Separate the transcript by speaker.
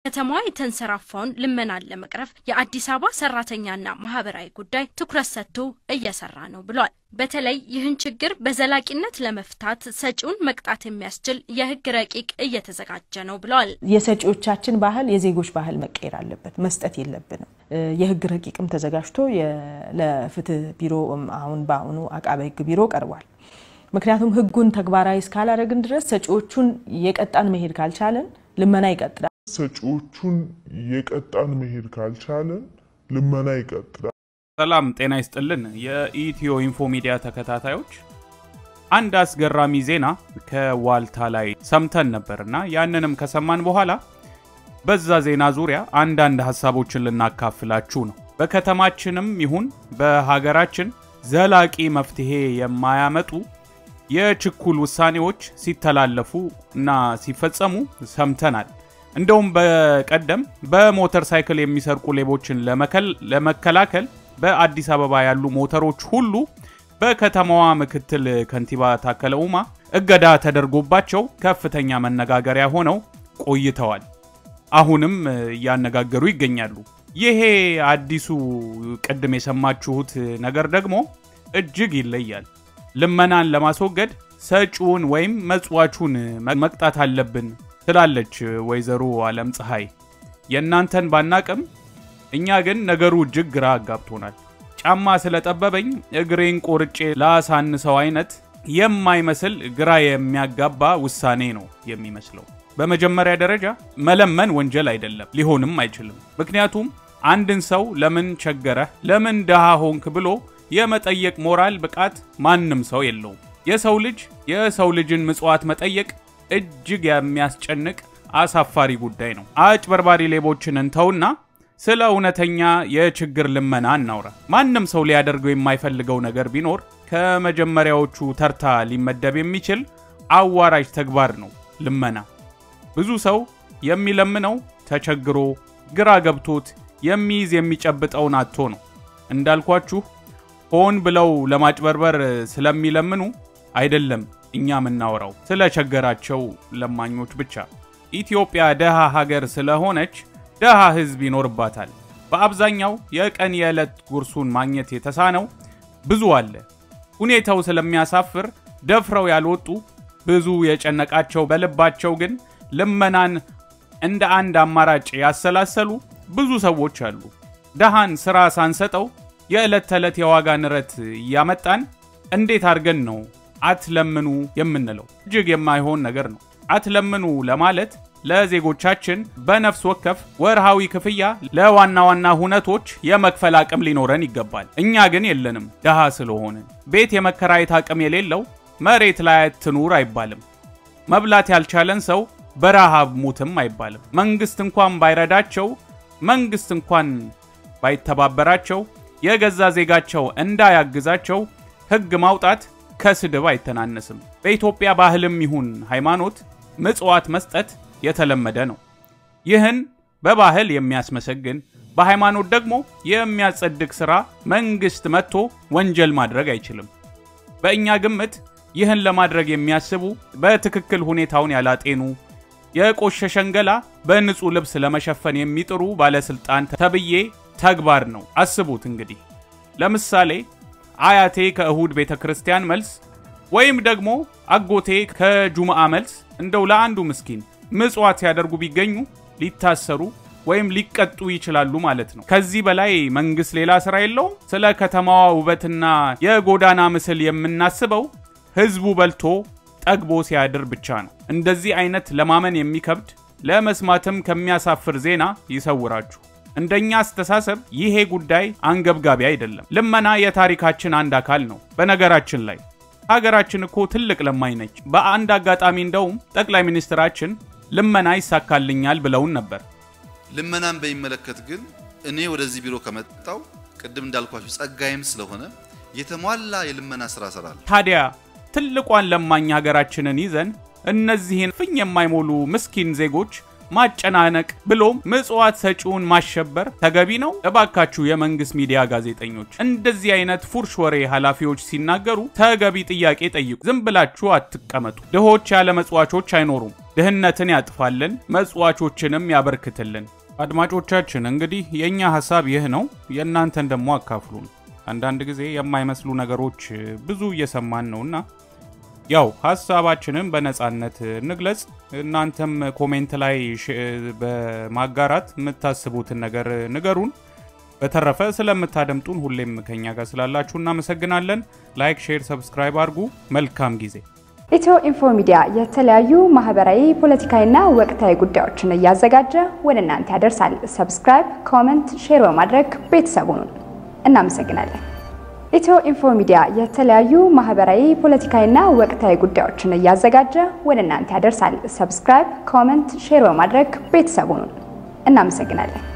Speaker 1: በከተማዋ የተንሰራፋውን ልመናን ለመቅረፍ የአዲስ አበባ ሰራተኛና ማህበራዊ ጉዳይ ትኩረት ሰጥቶ እየሰራ ነው ብሏል። በተለይ ይህን ችግር በዘላቂነት ለመፍታት ሰጪውን መቅጣት የሚያስችል የህግ ረቂቅ እየተዘጋጀ ነው ብለዋል።
Speaker 2: የሰጪዎቻችን ባህል የዜጎች ባህል መቀየር አለበት። መስጠት የለብንም። የህግ ረቂቅም ተዘጋጅቶ ለፍትህ ቢሮ አሁን በአሁኑ አቃቤ ህግ ቢሮ ቀርቧል። ምክንያቱም ህጉን ተግባራዊ እስካላደረግን ድረስ ሰጪዎቹን የቀጣን መሄድ ካልቻለን ልመና ይቀጥላል።
Speaker 3: ሰጪዎቹን የቀጣን መሄድ ካልቻለን ልመና ይቀጥላል።
Speaker 4: ሰላም ጤና ይስጥልን። የኢትዮ ኢንፎ ሚዲያ ተከታታዮች አንድ አስገራሚ ዜና ከዋልታ ላይ ሰምተን ነበርና ያንንም ከሰማን በኋላ በዛ ዜና ዙሪያ አንዳንድ ሀሳቦችን ልናካፍላችሁ ነው። በከተማችንም ይሁን በሀገራችን ዘላቂ መፍትሄ የማያመጡ የችኩል ውሳኔዎች ሲተላለፉ እና ሲፈጸሙ ሰምተናል። እንደውም በቀደም በሞተር ሳይክል የሚሰርቁ ሌቦችን ለመከላከል በአዲስ አበባ ያሉ ሞተሮች ሁሉ በከተማዋ ምክትል ከንቲባ ታከለ ኡማ እገዳ ተደርጎባቸው ከፍተኛ መነጋገሪያ ሆነው ቆይተዋል። አሁንም እያነጋገሩ ይገኛሉ። ይሄ አዲሱ ቅድም የሰማችሁት ነገር ደግሞ እጅግ ይለያል። ልመናን ለማስወገድ ሰጪውን ወይም መጽዋቹን መቅጣት አለብን ትላለች ወይዘሮ አለም ፀሐይ። የእናንተን ባናቅም እኛ ግን ነገሩ እጅግ ግራ አጋብቶናል። ጫማ ስለጠበበኝ እግሬን ቆርጬ ላሳንሰው አይነት የማይመስል ግራ የሚያጋባ ውሳኔ ነው የሚመስለው። በመጀመሪያ ደረጃ መለመን ወንጀል አይደለም፣ ሊሆንም አይችልም። ምክንያቱም አንድን ሰው ለምን ቸገረህ፣ ለምን ድሃ ሆንክ ብሎ የመጠየቅ ሞራል ብቃት ማንም ሰው የለውም። የሰው ልጅ የሰው ልጅን ምጽዋት መጠየቅ እጅግ የሚያስጨንቅ አሳፋሪ ጉዳይ ነው። አጭበርባሪ ሌቦችን እንተውና ስለ እውነተኛ የችግር ልመና እናውራ። ማንም ሰው ሊያደርገው የማይፈልገው ነገር ቢኖር ከመጀመሪያዎቹ ተርታ ሊመደብ የሚችል አዋራጅ ተግባር ነው ልመና። ብዙ ሰው የሚለምነው ተቸግሮ ግራ ገብቶት የሚይዝ የሚጨብጠውን አጥቶ ነው። እንዳልኳችሁ ሆን ብለው ለማጭበርበር ስለሚለምኑ አይደለም እኛ የምናወራው ስለ ቸገራቸው ለማኞች ብቻ። ኢትዮጵያ ደሃ ሀገር ስለሆነች ደሃ ሕዝብ ይኖርባታል። በአብዛኛው የቀን የዕለት ጉርሱን ማግኘት የተሳነው ብዙ አለ። ሁኔታው ስለሚያሳፍር ደፍረው ያልወጡ ብዙ የጨነቃቸው በልባቸው ግን ልመናን እንደ አንድ አማራጭ ያሰላሰሉ ብዙ ሰዎች አሉ። ደሃን ሥራ ሳንሰጠው የዕለት ተዕለት የዋጋ ንረት እያመጣን እንዴት አድርገን ነው አትለምኑ የምንለው? እጅግ የማይሆን ነገር ነው። አትለምኑ ለማለት ለዜጎቻችን በነፍስ ወከፍ ወርሃዊ ክፍያ ለዋና ዋና ሁነቶች የመክፈል አቅም ሊኖረን ይገባል። እኛ ግን የለንም። ድሃ ስለሆንን ቤት የመከራየት አቅም የሌለው መሬት ላይ አትኑር አይባልም። መብላት ያልቻለን ሰው በረሃብ ሙትም አይባልም። መንግስት እንኳን ባይረዳቸው፣ መንግስት እንኳን ባይተባበራቸው፣ የገዛ ዜጋቸው እንዳያግዛቸው ሕግ ማውጣት ከስድብ አይተናነስም። በኢትዮጵያ ባህልም ይሁን ሃይማኖት ምጽዋት መስጠት የተለመደ ነው። ይህን በባህል የሚያስመሰግን በሃይማኖት ደግሞ የሚያጸድቅ ሥራ መንግሥት መጥቶ ወንጀል ማድረግ አይችልም። በእኛ ግምት ይህን ለማድረግ የሚያስቡ በትክክል ሁኔታውን ያላጤኑ የቆሸሸን ገላ በንጹሕ ልብስ ለመሸፈን የሚጥሩ ባለሥልጣን ተብዬ ተግባር ነው። አስቡት እንግዲህ ለምሳሌ አያቴ ከእሁድ ቤተ ክርስቲያን መልስ ወይም ደግሞ አጎቴ ከጁምዓ መልስ እንደው ለአንዱ ምስኪን ምጽዋት ሲያደርጉ ቢገኙ ሊታሰሩ ወይም ሊቀጡ ይችላሉ ማለት ነው። ከዚህ በላይ መንግሥት ሌላ ሥራ የለውም። ስለ ከተማዋ ውበትና የጎዳና ምስል የምናስበው ሕዝቡ በልቶ ጠግቦ ሲያድር ብቻ ነው። እንደዚህ አይነት ለማመን የሚከብድ ለመስማትም ከሚያሳፍር ዜና ይሰውራችሁ። እንደኛ አስተሳሰብ ይሄ ጉዳይ አንገብጋቢ አይደለም። ልመና የታሪካችን አንድ አካል ነው። በነገራችን ላይ ሀገራችን እኮ ትልቅ ለማኝ ነች። በአንድ አጋጣሚ እንደውም ጠቅላይ ሚኒስትራችን ልመና ይሳካልኛል ብለውን ነበር።
Speaker 5: ልመናን በሚመለከት ግን እኔ ወደዚህ ቢሮ ከመጣው ቅድም እንዳልኳችሁ ጸጋይም ስለሆነ የተሟላ የልመና ስራ እሰራለሁ።
Speaker 4: ታዲያ ትልቋን ለማኝ ሀገራችንን ይዘን እነዚህን ፍኝ የማይሞሉ ምስኪን ዜጎች ማጨናነቅ ብሎም ምጽዋት ሰጪውን ማሸበር ተገቢ ነው? እባካችሁ የመንግስት ሚዲያ ጋዜጠኞች እንደዚህ አይነት ፉርሽ ወሬ ኃላፊዎች ሲናገሩ ተገቢ ጥያቄ ጠይቁ። ዝም ብላችሁ አትቀመጡ። ድሆች ያለ መጽዋቾች አይኖሩም። ድህነትን ያጥፋልን፣ መጽዋቾችንም ያበርክትልን። አድማጮቻችን እንግዲህ የእኛ ሀሳብ ይህ ነው። የእናንተን ደግሞ አካፍሉን። አንዳንድ ጊዜ የማይመስሉ ነገሮች ብዙ እየሰማን ነውና ያው ሀሳባችንን በነፃነት እንግለጽ። እናንተም ኮሜንት ላይ በማጋራት የምታስቡትን ነገር ንገሩን። በተረፈ ስለምታደምጡን ሁሌም ከኛ ጋር ስላላችሁ እናመሰግናለን። ላይክ፣ ሼር፣ ሰብስክራይብ አድርጉ። መልካም ጊዜ።
Speaker 6: ኢትዮ ኢንፎ ሚዲያ የተለያዩ ማህበራዊ፣ ፖለቲካዊና ወቅታዊ ጉዳዮችን እያዘጋጀ ወደ እናንተ ያደርሳል። ሰብስክራይብ፣ ኮመንት፣ ሼር በማድረግ ቤተሰቡን እናመሰግናለን። ኢትዮ ኢንፎ ሚዲያ የተለያዩ ማህበራዊ፣ ፖለቲካዊና ወቅታዊ ጉዳዮችን እያዘጋጀ ወደ እናንተ ያደርሳል። ሰብስክራይብ፣ ኮመንት፣ ሼር በማድረግ ቤተሰቡን እናመሰግናለን።